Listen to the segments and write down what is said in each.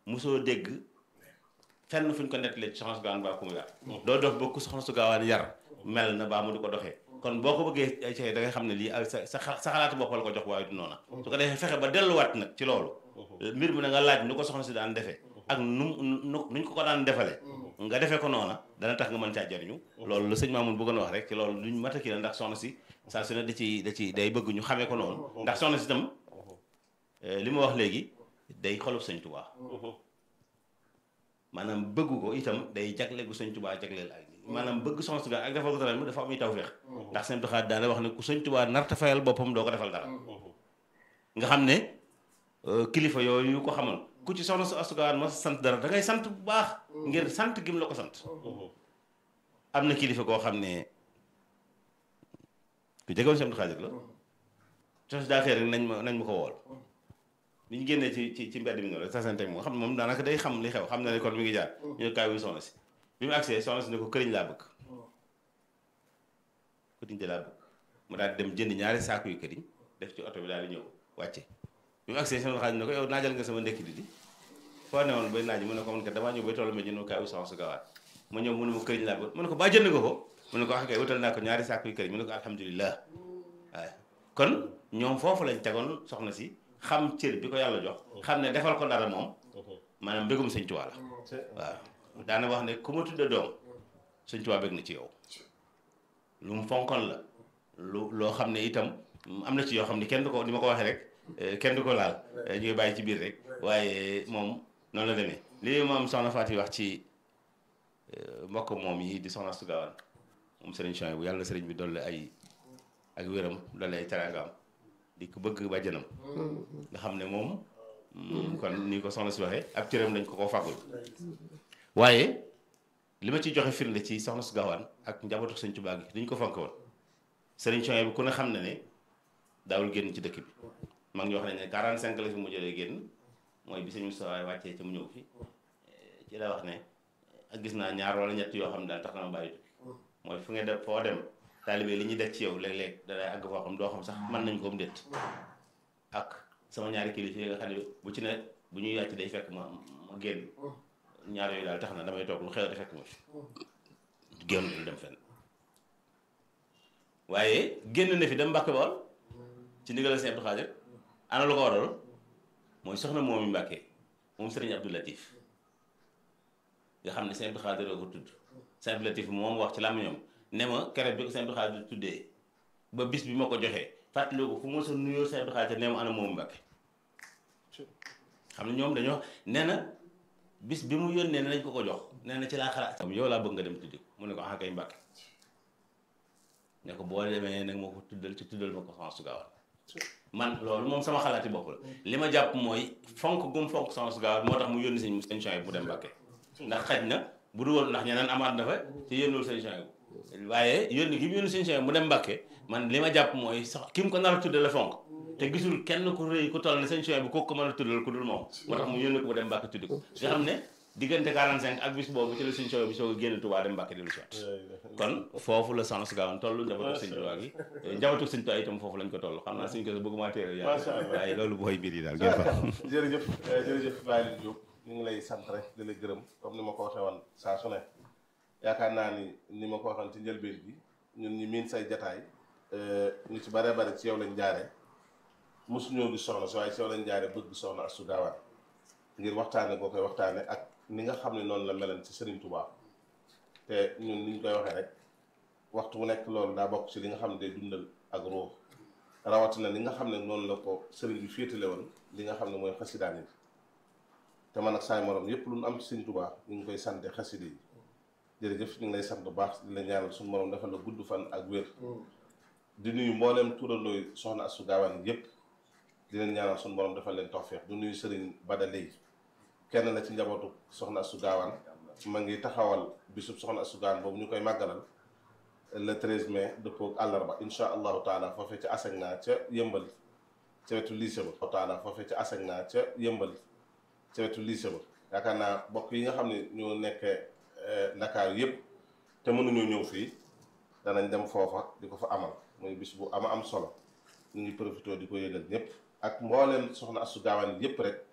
mosoo dégg fenn fu ñu ko nettalee ci soxna su gaawaan baa ku mu yar doo dox ba ku soxna su gaawaan yar mel na baa mu di ko doxee kon boo ko bëggee ci da nga xam ne lii ak sa sa sa xalaatu bopp la ko jox waaye du noona su ko defee fexe ba delluwaat nag ci loolu mbir mi na nga laaj nu ko soxna si daan defee ak nu nu nuñ ko ko daan defalee nga defee ko noona dana tax nga mën caa jariñu loolu la sëñ Mamoun bëggoon wax rek ci loolu luñ mat a kii la ndax soxna si saa su ne da ci da ci day bëgg ñu xamee ko noonu ndax soxna si itam li ma wax léegi day xolub sëñ Tuubaa maanaam bëgg ko itam day jagle gu sëñ Tuubaa jagleel ak maanaam bëgg soxna si ak defal ko dara dafa am tawfeex ndax sëñ Abdou Khadre daana wax ne ku sëñ Tuubaa narta fayal boppam doo ko defal dara nga xam ne kilifa yooyu yu ko xamal ku ci soxna su asugaan ma sant dara da ngay sant bu baax ngir sant gim la ko sant am na kilifa koo xam ne ku jegoon sëñ Abdou Khadre la tos daa xëy rek nañ ma nañ ma ko wool bi ñu génnee ci ci ci mbedd mi noonu rek tasante moom xam ne moom daanaka day xam li xew xam na ne kon mi ngi jaar ñu ne kaay wuy soxna si bi mu agsee soxna si ne ko këriñ laa bëgg këriñ de laa bëgg mu daal di dem jënd ñaari saaku yu këriñ def ci oto bi daal di ñëw wàcce bi mu agsee sama xaalis ne ko yow naajal nga sama ndekki di di foo ne woon bay naaj mu ne ko man kat damaa ñëw bay tollu ma jënd kaay wuy soxna si gawaat ma ñëw mu ne ma këriñ laa bëgg mu ne ko baa jënd nga ko mu ne ko wax kay wutal naa ko ñaari saaku yu këriñ mu ne ko alhamdulilah waaye kon ñoom foofu lañ tegoon soxna si xam cër bi ko yàlla jox xam ne defal ko dara moom maanaam mbégum sëñ Tuubaa la waaw daana wax ne ku ma tudde doom sëñ Tuubaa bég na ci yow lu mu fonkoon la lu loo xam ne itam am na ci yoo xam ne kenn du ko ni ma ko waxee rek kenn du ko laal ñu ngi bàyyi ci biir rek waaye moom noonu la demee lii moom soxna Faati wax ci mbokk moom yi di soxna Astu Gaawaan moom sëriñ Chouaïbou bu yàlla sëriñ bi dolli ay ak wéram dolli ay teraangaam di ko bëgg bàjjanam nga xam ne moom kon ni ko soxna si waxee ab cëram dañ ko ko fàggul waaye li ma ci joxe firnde ci soxna su gaawaan ak njabootu sëñ Tuubaa gi duñ ko fonk woon sëriñ Chouaïbou bi ku ne xam ne ne daawul génn ci dëkk bi mag ñi wax nañ ne 45 la fi mu jëlee génn mooy bi sëñ Moussa wàccee ci mu ñëw fi ci la wax ne ak gis naa ñaar wala ñett yoo xam ne daal tax na ma bàyyi tukki mooy fu nga def foo dem taalibe li ñuy def ci yow léeg-léeg danay àgg foo xam doo xam sax mën nañ ko mu déet ak sama ñaari kilifa yi nga xam ne bu ci ne bu ñuy yàcc day fekk ma ma génn ñaar yooyu daal tax na damay toog lu xew te fekk ma fi génn lu dem fenn waaye génn na fi dem Mbàkke Bawol ci ndigal Sëñ Abdou Khadre ana lu ko waral mooy soxna moom yi Mbàkke moom Sëriñ Abdou Latif nga xam ne Sëñ Abdou Khadre ko tudd Sëñ Abdou Latif moom wax ci làmmiñam ne ma keroog bi ko Sëñ Abdou Khadre tuddee ba bis bi ma ko joxee fàttaliku ko fu ma sa nuyoo Sëñ Abdou Khadre ne ma ana moom Mbàkke xam ne ñoom dañoo nee na bis bi mu yónnee ne nañ ko ko jox nee na ci laa xalaat yow laa bëgg nga dem tuddi ko mu ne ko ah kay Mbàkke ne ko boo demee nag ma ko tuddal ci tuddal ma ko Soxna Astu Gaawaan man loolu moom sama xalaati bopp la li ma jàpp mooy fonk gum fonk Soxna Astu Gaawaan moo tax mu yónni sëñ sëñ Chouaïbou mu dem Mbàkke ndax xaj na bu dul woon ndax ñeneen amaat na fa te yónniwul sëñ Chouaïbou waaye yónni gi mu yónni sëñ Chouaïbou mu dem Mbàkke man li ma jàpp mooy sax ki mu ko nar a tudde la fonk te gisul kenn ku rëy ku toll ne sëñ Chouaïbou kooku ko mën a tuddal ku dul moom moo tax mu yónni ko mu dem Mbàkke tuddi ko nga xam ne diggante 45 ak bis boobu ci la sëñ Chouaïbou bi soog a génn Tuubaa dem Mbàkke dellu si waat kon foofu la Soxna Astu Gaawaan toll njabootu sëñ Tuubaa gi njabootu sëñ Tuubaa itam foofu lañ ko toll xam naa suñ ko bëgguma téere yaa waaye loolu booy mbir yi daal ngeen fa jërëjëf jërëjëf Baye Diop ñu ngi lay sant rek di la gërëm comme ni ma ko waxee woon saa su ne yaakaar naa ni ni ma ko waxoon ci njëlbeen bi ñun ñi miin say jataay ñu ci bare bare ci yow lañ jaaree mosuñoo gis soxna si waaye ci yow lañ jaaree bëgg Soxna Astu Gaawaan ngir waxtaane boo koy waxtaane ak ni nga xam ne noonu la melan ci Serigne Touba te ñun ni ñu koy waxee rek waxtu bu nekk loolu daa bokk ci li nga xam ne day dundal ak ruux rawatina li nga xam ne noonu la ko Serigne bi féetale woon li nga xam ne mooy xasidaan yi te man ak saay morom yépp lu ñu am ci Serigne Touba ñu ngi koy sante xasida yi jërëjëf ñu ngi lay sant bu baax di la ñaanal suñu morom defal la gudd fan ak wér di nuyu mbooleem turandooy Soxna Astu Gaawaan yépp di leen ñaanal suñu borom defal leen tawfeex du nuyu Serigne Bada Lay kenn la ci njabootu Soxna Astu Gaawaan ma ngi taxawal bisub Soxna Astu Gaawaan boobu ñu koy màggalal le 13 mai dëppoo ak àllarba insha allahu taala foofee ca Asegna ca yëmbal ca wetu lycée ba taala foofee ca Asegna ca yëmbal ca wetu lycée ba yaakaar naa bokk yi nga xam ne ñoo nekkee Ndakaaru yépp te mënuñoo ñëw fii danañ dem foofa di ko fa amal muy bis bu ama am solo ñu ngi profité di ko yëgal ñëpp ak mbooleen Soxna Astu Gaawaan yépp rek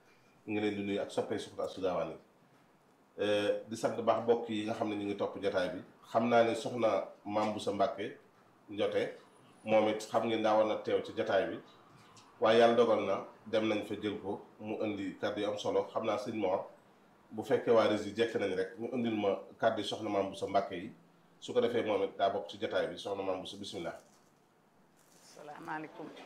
ngi leen di nuyu ak soppee soxna Astou Gawane yi di sant baax mbokk yi nga xam ne ñu ngi topp jotaay bi xam naa ne soxna Maam Boussa Mbàkke njote moom it xam ngeen daa war na teew ci jotaay bi waaye yàlla dogal na dem nañ fa jël ko mu indi kàddu yu am solo xam naa sëñ Mor bu fekkee waa Rési jekk nañ rek ñu indil ma kàddu yi soxna Maam Boussa Mbàkke yi su ko defee moom it daa bokk ci jotaay bi soxna Maam Boussa bisimilah. salaamaaleykum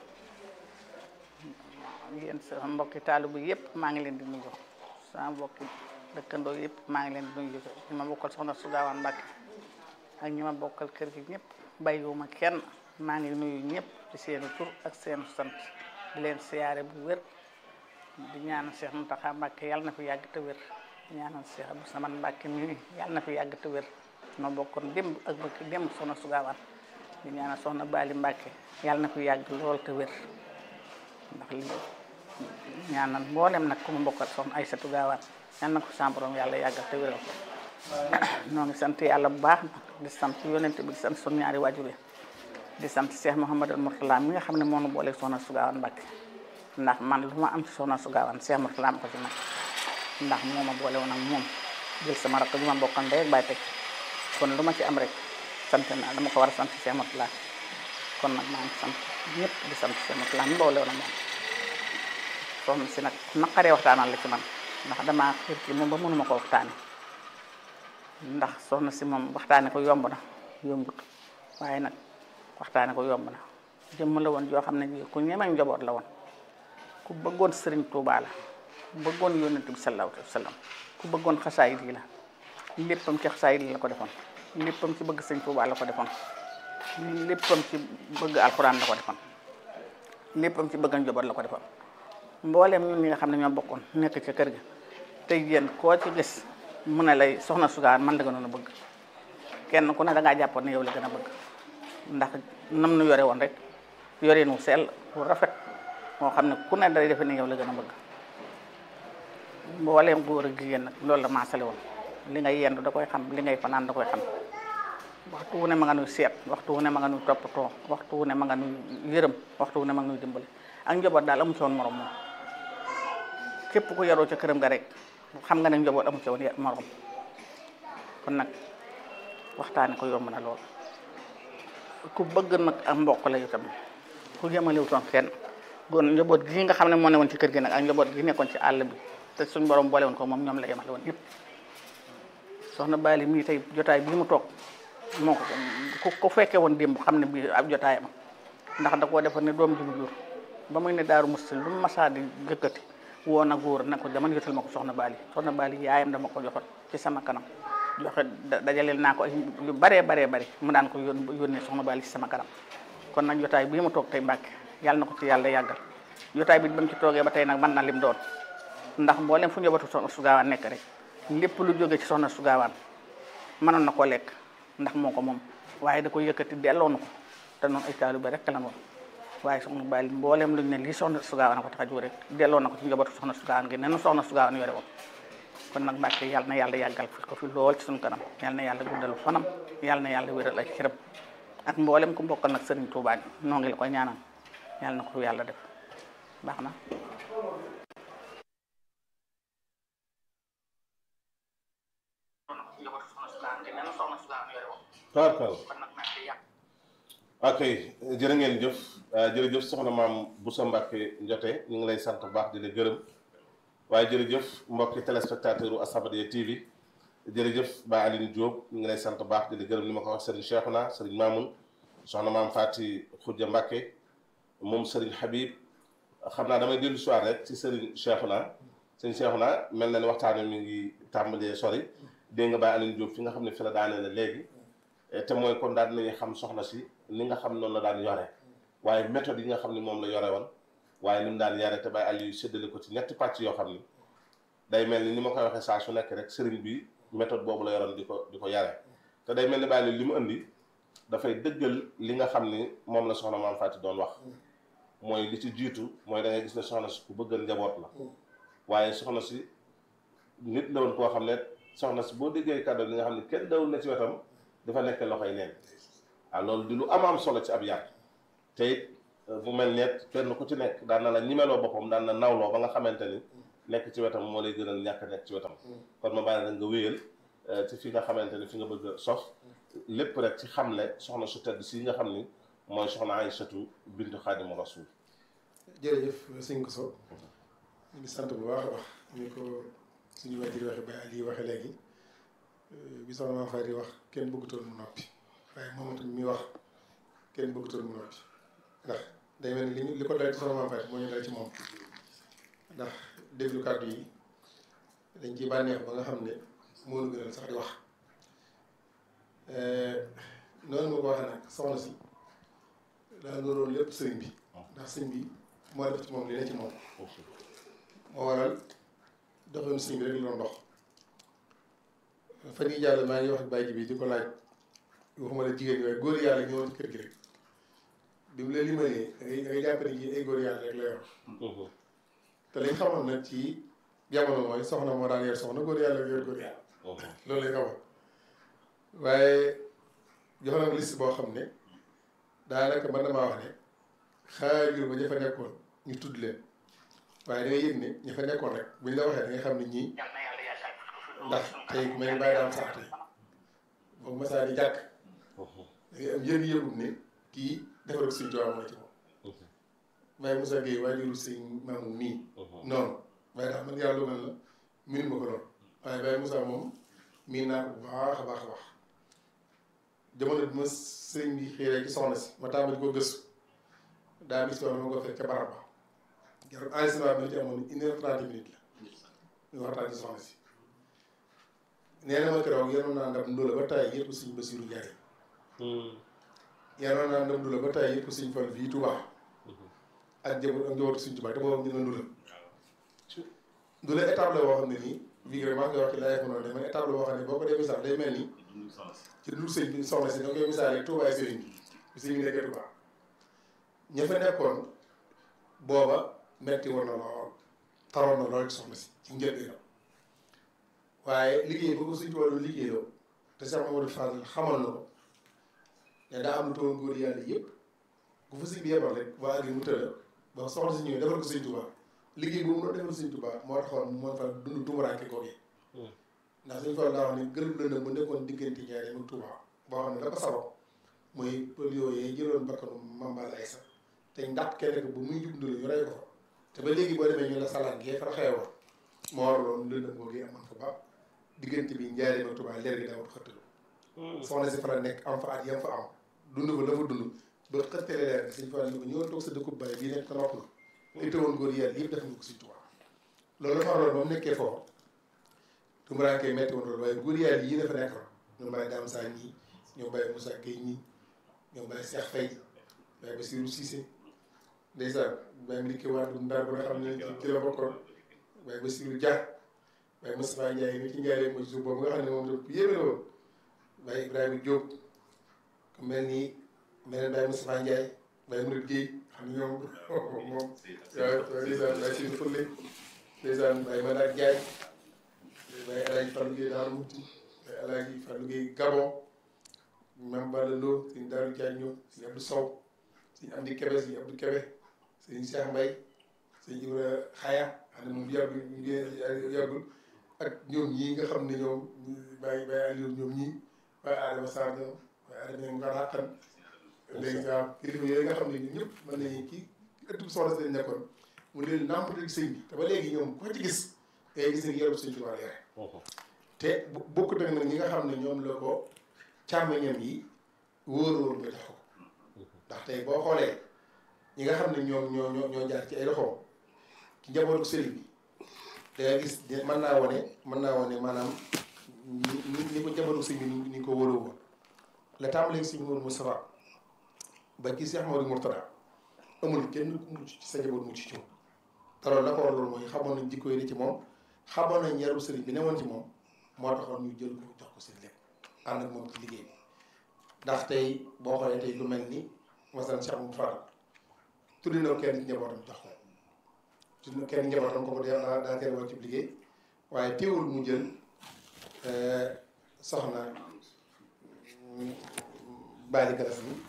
yéen sama mbokki taalibu yëpp maa ngi leen di nuyu sama mbokki dëkkandoo yëpp maa ngi leen di nuyu ñi ma bokkal soxna Astou Gawane Mbàkke ak ñi ma bokkal kër gi ñëpp bàyyiwuma kenn maa ngi nuyu ñëpp ci seenu tur ak seenu sant di leen siyaare bu wér di ñaanal Cheikh Mountakha Mbàkke yàlla na fi yàgg te wér di ñaanal Cheikh Abdou Samane Mbàkke mi yàlla na fi yàgg te wér ma bokkoon démb ak bëkk démb soxna Astou Gawane di ñaanal soxna Bali Mbàkke yàlla na fi yàgg lool te wér ndax li ñaanal mboolem nag ku ma bokkal soxna Aysatu Gawane yal na ko sa borom yàlla yàggal te wéral ko ñoo ngi sant yàlla bu baax di sant yonent bi di sant sunu ñaari waajur di sant Cheikh Mouhamadou Mourtala mi nga xam ne moo nu boole soxna Astou Gawane Mbàkke ndax man lu ma am ci soxna Astou Gawane Cheikh Mourtala ma ko ci man ndax moo ma boole woon ak moom jël sama rakk bi ma bokkal ndey ak baay teg kon lu ma ci am rek sant naa dama ko war a sant Cheikh Mourtala kon nag maa ngi sant ñëpp di sant Cheikh Mourtala mi boole woon ak moom soxna si nag naqaree waxtaanal la ci man ndax damaa xiir ci moom ba mënuma ko waxtaane ndax soxna si moom waxtaane ko yomb na yombut waaye nag waxtaane ko yomb na jëmm la woon joo xam ne ji ku ñemeñ njaboot la woon ku bëggoon sëriñ Tuubaa la ku bëggoon yonent bi sallallahu alayhi wa sallam ku bëggoon xasaayid yi la léppam ci xasaayid yi la ko defoon léppam ci bëgg sëriñ Tuubaa la ko defoon léppam ci bëgg alxuraan la ko defoon léppam ci bëgg njaboot la ko defoon mbooleem ñun ñi nga xam ne ñoo bokkoon nekk ca kër ga tey yéen koo ci gis mu ne lay soxna Astou Gawane man la gënoon a bëgg kenn ku ne da ngaa jàppoon ne yow la gën a bëgg ndax nam nu yore woon rek yoreen wu sell wu rafet moo xam ne ku ne day defe ne yow la gën a bëgg mbooleem góor ak jigéen nag loolu la maasale woon li ngay yendu da koy xam li ngay fanaan da koy xam waxtu wu ne ma nga nuy seet waxtu wu ne ma nga nuy toppatoo waxtu wu ne ma nga nuy yërëm waxtu wu ne ma nga nuy dimbali ak njaboot daal amu ci woon morom moom képp ku yaroo ca këram ga rek xam nga ne njaboot amu ci woon morom kon nag waxtaane ko yomb na lool ku bëgg nag ak mbokk la itam ku yemalewutoon kenn gon njaboot gi nga xam ne moo ne woon ci kër gi nag ak njaboot gi nekkoon ci àll bi te suñ borom boole woon ko moom ñoom la yemale woon yëpp soxna Bali mii tey jotaay bii mu toog moo ko ku fekkee woon démb xam ne bii ab jotaayam ndax da koo defoon ne doom ji mu jur ba muy ne daaru musti lu mu masaa di jëkkati woo na góor ne ko dama jotal ma ko soxna Bali soxna Bali yaayam dama ko joxoon ci sama kanam joxe dajaleel naa ko ay yu baree baree bari mu daan ko yón yónnee soxna Bali ci sama kanam kon nag jotaay bii mu toog tey Mbàkke yàlla na ko ci yàlla yàggal jotaay bi ba mu ci toogee ba tey nag mën na lim doon ndax mboolem fu njabootu soxna Astou Gawane nekk rek lépp lu jóge ci soxna Astou Gawane mënoon na koo lekk ndax moo ko moom waaye da ko yëkkati delloo na ko te noonu ay taalibe rek la moom waaye soxna Bali mboolem luñ ne lii soxna Astou Gawane ko tax a jóg rek delloo na ko ci njabootu soxna Astou Gawane gi ne na soxna Astou Gawane yore woon kon nag Mbàkke yàlla na yàlla yàggal fi ko fi lool ci suñu kanam yàlla na yàlla guddal fanam yàlla na yàlla wéral ay cëram ak mboolem ku bokkal nag Serigne Touba noo ngi la koy ñaanal yàlla na ko yàlla def baax na tabarkal ok jërë ngeen jëf jërëjëf soxna maam Boussa Mbàkke Njote ñu ngi lay sant bu baax di la gërëm waaye jërëjëf mbokki téléspectateur u As-Samadiyya TV jërëjëf Ba Aline Diop ñu ngi lay sant bu baax di la gërëm ni ma ko wax Serigne Cheikhouna Serigne Mamoun soxna maam Fati Khoudia Mbàkke moom Serigne Habib xam naa damay dellu soir rek ci Serigne Cheikhouna Serigne Cheikhouna mel na ni waxtaan mi ngi tàmbalee sori dégg nga Ba Aline Diop fi nga xam ne fi la daanee la léegi te mooy kon daan nañu xam soxna si ni nga xam noonu la daan yore waaye méthode yi nga xam ne moom la yore woon waaye ni mu daan yare te bàyyi àll yu séddale ko ci ñetti pàcc yoo xam ni day mel ni ni ma koy waxee saa su nekk rek sëriñ bi méthode boobu la yoroon di ko di ko yare te day mel ni bàyyi li mu indi dafay dëggal li nga xam ni moom la soxna maam Faati doon wax mooy li ci jiitu mooy da ngay gis ne soxna si ku bëggal njaboot la waaye soxna si nit la woon koo xam ne soxna si boo déggee kàddu li nga xam ne kenn dawul na ci wetam dafa nekk loxoy neen waaw loolu di lu am am solo ci ab yar te it bu mel ne kenn ku ci nekk daan na la ñimeloo boppam daan na nawloo ba nga xamante ni nekk ci wetam moo lay gënal ñàkk a nekk ci wetam kon ma bàyyi rek nga wéyal ci fi nga xamante ne fi nga bëgg a sof lépp rek ci xamle soxna su tedd si nga xam ni mooy soxna Aysatu bintu Xaadimu Rasuul jërëjëf sëñ ko so ñu ngi sant bu baax a baax ñu ko suñu wajur waxe ba Ali waxe léegi bi soxna Maam Faty wax kenn bëggutoon mu noppi waaye moom tamit mi wax kenn bëggutoon mu noppi ndax day mel ni li ñu li ko dal ci soxna Maam Faty moo ñu dal ci moom ndax déglu kàddu yi dañ ciy bànneex ba nga xam ne moo ñu gënal sax di wax noonu ma ko waxee nag soxna si daa loolu lépp sëriñ bi ndax sëriñ bi moo def ci moom li ne ci moom moo waral doxoon sëriñ bi rek la doon dox fan yii jàll maa ngi wax ak bàyyi bi di ko laaj waxuma la jigéen ñi waaye góor yàlla ñëwoon ci kër gi rek bi mu la limalee da ngay da ngay jàpp ne ji ay góor yàlla rek la yor te lañ xamoon nag ci jamono mooy soxna moo daan yor soxna góor yàlla yor góor yàlla loolu lañ xamoon waaye jox na ma liste boo xam ne daanaka mën na maa wax ne xaajul ba ña fa nekkoon ñu tudd leen waaye da ngay yëg ne ña fa nekkoon rek buñ la waxee da nga xam ne ñii ndax tey ku mel ni bàyyi daam sax tey boobu masaa di jàkk da ngay am yëg-yëgum ne kii defaral suñ tubaab mooy ci moom Baye Moussa Gueye waajuru sëñ maamu nii noonu waaye ndax man yàlla dogal na miin ma ko lool waaye Baye Moussa moom miin naa ko bu baax a baax a baax jamono bi ma sëñ bi xiiree ci soxna si ma tàmbali ko gëstu daa bis wax ma ko fekk ca barab ba jarul enregistrement bi ci amoon une heure trente minutes la ñu waxtaan ci soxna si nee na ma keroog yenoon naa ndam ndóola ba tay yëpp suñ Basiru Njaay yenoon naa ndam ndóola ba tay yëpp suñ fal fii Tuubaa ak jëbu ak njabootu suñ Tuubaa te boobu ñu ne ndóola ndóola étape la boo xam ne nii bii rek maa ngi koy wax ci laay ko noonu man étape la boo xam ne boo ko dee misaal day mel ni ci dul sëñ bi soxna si da koy misaal rek Tuubaa sëriñ bi bi sëñ bi nekkee Tuubaa ña fa nekkoon booba metti woon na lool taroon na lool ci soxna si ci njëlbéenam waaye liggéey boo ko suñ tubaab doon liggéeyoo te Cheikh Mamadou Fadel xamal na ko ne daa am lu toon góor yàlla yëpp ku fa sëñ bi yebal rek waa agri mu tëla ba soxna si ñëwee defal ko sëñ Tuubaa liggéey boobu noonu defal sëñ Tuubaa moo taxoon moo fa dund tumuraanke googu ndax suñu fa daa wax ne gërëm lëndëm bu nekkoon diggante ñaari ak Tuubaa boo xam ne la ko sabab mooy pël yooyu jëloon bakkanu Mambal Aysa te ndax kenn ko bu muy jub ndul ñu rey ko fa te ba léegi boo demee ñu la salaan gee fa xewoon moo waraloon lëndëm googu amoon fa ba diggante bi njaaree ma Tuubaa leer gi daawut xëttalu soxna si fa la nekk am fa at yam fa am dund fa la fa dund ba xëttale leer gi suñ fa ni ko ñëwoon toog sa dëkkub baay bii nekk nopp la li tëwoon góor yàlla yëpp def nga ko suñ Tuubaa loolu dafa waroon ba mu nekkee foofu tumuraankee metti woon loolu waaye góor yàlla yii dafa nekkoon ñoom Baye Dame Sa ñii ñoom Baye Moussa Gueye ñii ñoom Baye Cheikh Faye Baye Bassirou Cissé ndeysaan Baye Madické Wade Ndar ba nga xam ne ci la bokkoon Baye Bassirou Dia Baye Moustapha Ndiaye mi ci Ndiaye mooy suuf boobu nga xam ne moom tam yéeme la woon Baye Ibrahima Diop ku mel ni mel ne Baye Moustapha Ndiaye Baye Mouride Gueye xam ne ñoom moom waaw ndeysaan Baye Sidi Folle ndeysaan Baye Madak Ndiaye Baye El Hadj Fallou Gueye Daaru Muti Baye El Hadj Fallou Gueye Gabon Mame Balla Lo sëñ Daaru Diagne sëñ Abdou Sow sëñ Amdi Kebe sëñ Abdou Kebe sëñ Cheikh Mbaye sëñ Ibra Xaya xam ne moom yàggul yàggul ak ñoom ñii nga xam ne ñoom Baye Baye Aliou ñoom ñii Baye Adama Sarr ñoom Baye Adama nga ràqan léegi waaw kilifa yooyu nga xam ne ñun ñëpp mën nañu kii ëtt bu soxla si lañ nekkoon mu leen nàmpatal sëñ bi te ba léegi ñoom ko ci gis ngay gis ne yore bu sëñ Tuubaa yore te bokk nag nag ñi nga xam ne ñoom la ko càmmeñam yi wóoroon ba jox ko ndax tey boo xoolee ñi nga xam ne ñoom ñoo ñoo ñoo jaar ci ay loxoom ci njabootu sëriñ bi da nga gis mën naa wane mën naa wane maanaam ni ni ko njabootu sëriñ bi ni ko wóoroo woon la tàmbalee si Mourou Moustapha ba ci Cheikh Mamadou Mourtada amul kenn ku mucc ci sa njaboot mucc ci moom te loolu la ko war loolu mooy xamoon nañ jikko yi ni ci moom xamoon nañ yaru sëriñ bi newoon ci moom moo taxoon ñu jël ko jox ko seen lépp ànd ak moom ci liggéey bi ndax tey boo xoolee tey lu mel ni masalan Cheikh Mouhamadou Fadal tuddi na kenn ci njabootam jox ko tuddi na kenn njabootam ko ko daa daa teel woon ci liggéey waaye teewul mu jël soxna Bali Galas bi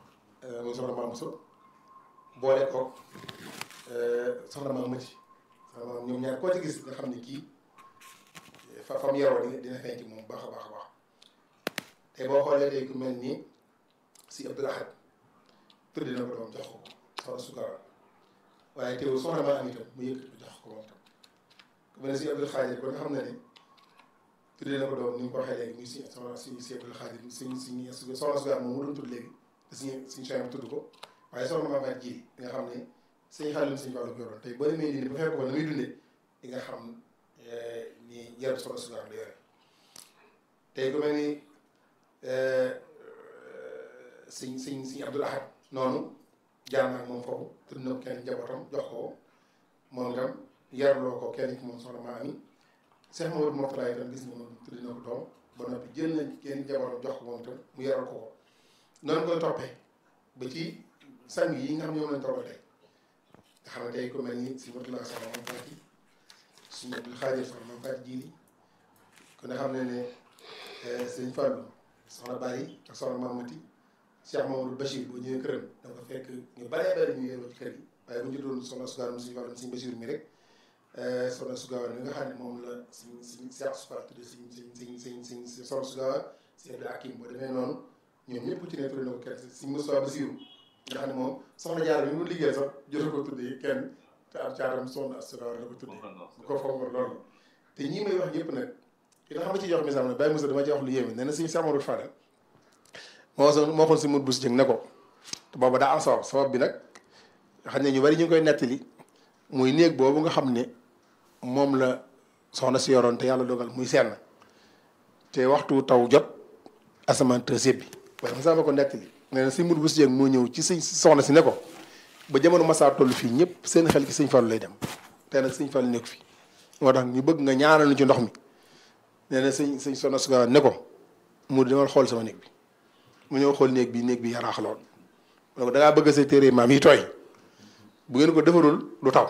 muy soxna Maam Bousso boole ko soxna Maam Mati maanaam ñoom ñaar koo ci gis nga xam ne kii fa fam yaroo dina dina feeñ ci moom baax a baax a baax te boo xoolee tey ku mel ni si Abdul Ahad tudde na ko doom jox ko soxna Sukara waaye teewul soxna maa am itam mu yëkkati jox ko moom tam ku mel ne si Abdul Xaadir ko nga xam ne ne tudde na ko doom ni mu ko waxee léegi muy si soxna si si Abdul Xaadir si si soxna Sukara moom mu doon tudd léegi te suñu suñu soxna tudd ko waaye soxna maa fay ji nga xam ne sëñ xaalim sëñ Fallu ko yoroon tey boo demee nii bu fekk ko na muy dundee di nga xam ni yaram soxna Sukara la yore tey ku mel ni sëñ sëñ sëñ Abdul Ahad noonu jaar naa ak moom foofu tudd na ko kenn njabootam jox ko moom itam yarloo ko kenn ki moom soxna maa ami Cheikh Mamadou Mourtada itam gis nga moom tudd na ko doom ba noppi jël na kenn njabootam jox ko moom itam mu yaral ko ko noonu koy toppee ba ci sang yi nga xam ñoom lañ toppee tey nga xam ne tey ku mel ni si Mourtada soxna moom fàtti suñu Abdul Xaadir soxna moom fàtti jiili ku ne xam ne ne sëñ Fallou soxna Bari ak soxna Mamati Cheikh Mamadou Bachir boo ñëwee këram da nga fekk ñu baree bari ñu yeroo ci kër yi waaye bu ñu doon soxna Sugaar mu suñu wàllum suñu Bachir mi rek soxna Sugaar mi nga xam ne moom la suñ suñ Cheikh Sugaar tudde suñ suñ suñ suñ suñ soxna Sugaar si Abdou Hakim boo demee noonu ñoom ñëpp ci ne tudde na ko kenn suñ Moussa Basiru nga xam ne moom soxna Jaara bi mu liggéey sax jot ko tuddee kenn te am caaram soxna Sugaar la ko tuddee bu ko foofu loolu te ñii may wax ñëpp nag ki nga xam ne ci jox misaal ne Baye Moussa dama ci wax lu yéeme nee na suñu Cheikh Mamadou Fadal moo so moo xoon si mut bu si jëng ne ko te booba daa am sabab sabab bi nag xam ne ñu bari ñu ngi koy nettali muy néeg boobu nga xam ne moom la soxna si yoroon te yàlla dogal muy senn te waxtu taw jot asamaan te sébbi waaye Moussa ma ko nettali nee na si mut bu si jëng moo ñëw ci sëñ soxna si ne ko ba jamono masaa toll fii ñëpp seen xel ki sëñ Fallu lay dem te nag sëñ Fallu nekk fi moo tax ñu bëgg nga ñaanal ñu ci ndox mi nee na sëñ sëñ soxna su ne ko mu demal xool sama néeg bi mu ñëw xool néeg bi néeg bi yaraax lool donc da ngaa bëgg sa téere maam yi tooy bu ngeen ko defarul du taw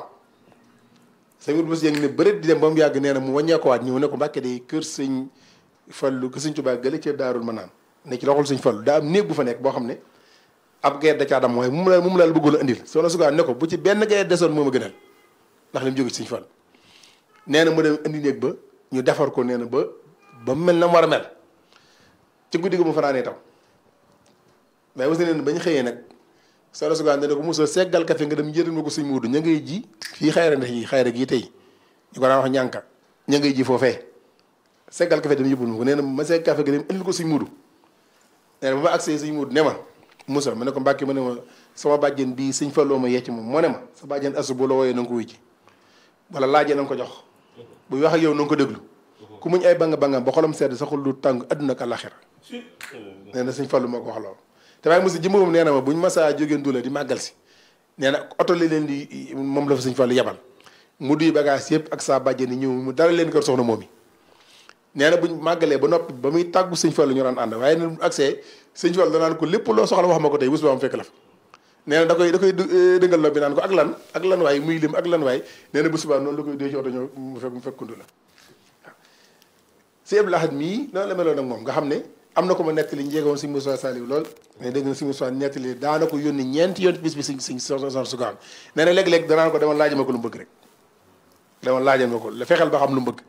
sëñ wut bés yëngi ne bërit di dem ba mu yàgg nee na mu wàññeekuwaat ñëw ne ko mbàkke de kër sëñ fallu kër sëñ Tuubaa gële ca daarul ma naan ne ci loxol sëñ fallu daa am néeg bu fa nekk boo xam ne ab gayet da caa dam mooy mu mu la mu mu la bëggoon a indil soxna sugaa ne ko bu ci benn gayet desoon moo ma gënal ndax li mu jóge ci sëñ fallu nee na mu dem indi néeg ba ñu defar ko nee na ba ba mu mel na mu war a mel ci guddi gi mu fanaanee taw mais aussi neen bañ xëyee nag soxna sugaan ne ko mosoo seggal kafe nga dem njëriñ ma ko suñ muudu ña ngay ji fii xayra ndax yi xayra gii tey ñu ko daan wax ñànka ña ngay ji foofee seggal kafe dem yóbbul ma ko nee na ma segg kafe ga dem indil ko suñ muudu nee na ba ma agsee suñ muudu ne ma musa ma ne ko mbàkke ma ne ma sama bàjjen bii suñ falloo ma yecc moom moo ne ma sa bàjjen asu bu la wooyee na nga ko wuy ji wala laajee na nga ko jox buy wax ak yow na nga ko déglu ku muñ ay banga bangam ba xolam sedd saxul lu tàng adduna ak àllaxira nee na suñ fallu moo ko wax loolu te waaye mosi jëmm moom nee na ma buñ masaa jógee ndula di màggal si nee na oto li leen di moom la fa suñ fallu yebal mu duy bagage yëpp ak saa bàjjen ni ñëw mu dara leen kër soxna moom yi nee na buñ màggalee ba noppi ba muy tàggu sëñ fallu ñu daan ànd waaye ne accès sëñ fallu danaan ko lépp loo soxla wax ma ko tey bés ba am fekk la fa nee na da koy da koy dëngal lo bi naan ko ak lan ak lan waay muy lim ak lan waay nee na bu subaa noonu la koy dee ci oto ñëw mu fekk mu fekk kundu la waaw si Abdou Lahad mii noonu la meloon ak moom nga xam ne am na ko ma nettali njeegoon si Moussa Saliou lool mais dégg na si Moussa nettali daana ko yónni ñeenti yoon bis bi si si soxna sugaan nee na léeg-léeg danaan ko demal laajal ma ko lu mu bëgg rek demal laajal ma ko la fexeel ba xam lu mu bëgg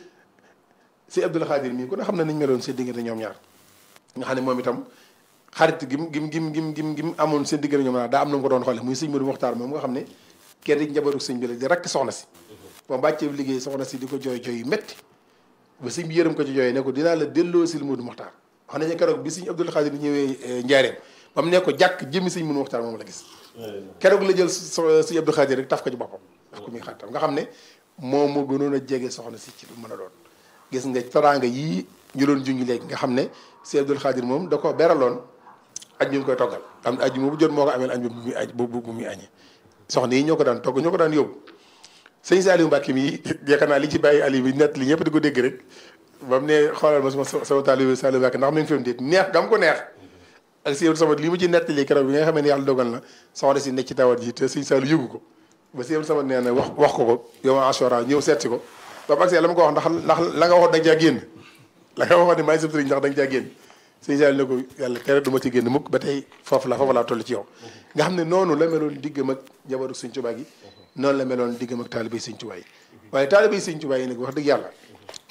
si Abdou Khadir mii ku ne xam ne nañ meloon seen diggante ñoom ñaar nga xam ne moom itam xarit gim gim gim gim gim gim amoon seen diggante ñoom ñaar daa am na mu ko doon xoole muy sëñ Modou Mokhtar moom nga xam ne kenn di njabootu sëñ bi la di rakk soxna si ba bàccee liggéey soxna si di ko jooy jooy yu métti ba sëñ bi yërëm ko ci jooy ne ko dinaa la delloo si Modou Mokhtar wax nañu keroog bi sëñ Abdou Khadir ñëwee njaareem ba mu ne ko jàkk jëmmi sëñ Modou Mokhtar moom la gis keroog la jël sëñ Abdou Khadir rek taf ko ci boppam daf ko muy xattam nga xam ne moom moo gënoon a jege soxna si ci lu mën a doon gis nga teraanga yii ñu doon junj léegi nga xam ne sëñ Abdou Khadir moom da ko beraloon añ bi mu koy toggal am añ bu jot moo ko ameel añ bu muy añ bu bu muy añee soxna yi ñoo ko daan togg ñoo ko daan yóbbu sëñ Saliou Mbacke mi yaakaar naa li ci bàyyi ali bi nett li ñëpp di ko dégg rek ba mu ne xoolal ma sama sama taalibe Saliou Mbacke ndax mi ngi fi mu déet neex gam ko neex ak si sama li mu ci nett li keroog bi nga xamee ne yàlla dogal na soxna si nekk ci tawat ji te sëñ Saliou yëgu ko ba si sama nee na wax wax ko ko yow asura ñëw seet si ko ba mu agsee la ma ko wax ndax ndax la nga waxoon da nga caa génn la nga waxoon ne maay sëb sëriñ ndax da nga caa génn sëñ Saliou ne ko yàlla tere du ma ci génn mukk ba tey foofu la foofu laa toll ci yow nga xam ne noonu la meloon diggam ak njabootu sëñ Tuubaa gi noonu la meloon diggam ak taalibe Sëñ Tuubaa yi waaye taalibe Sëñ Tuubaa yi nag wax dëgg yàlla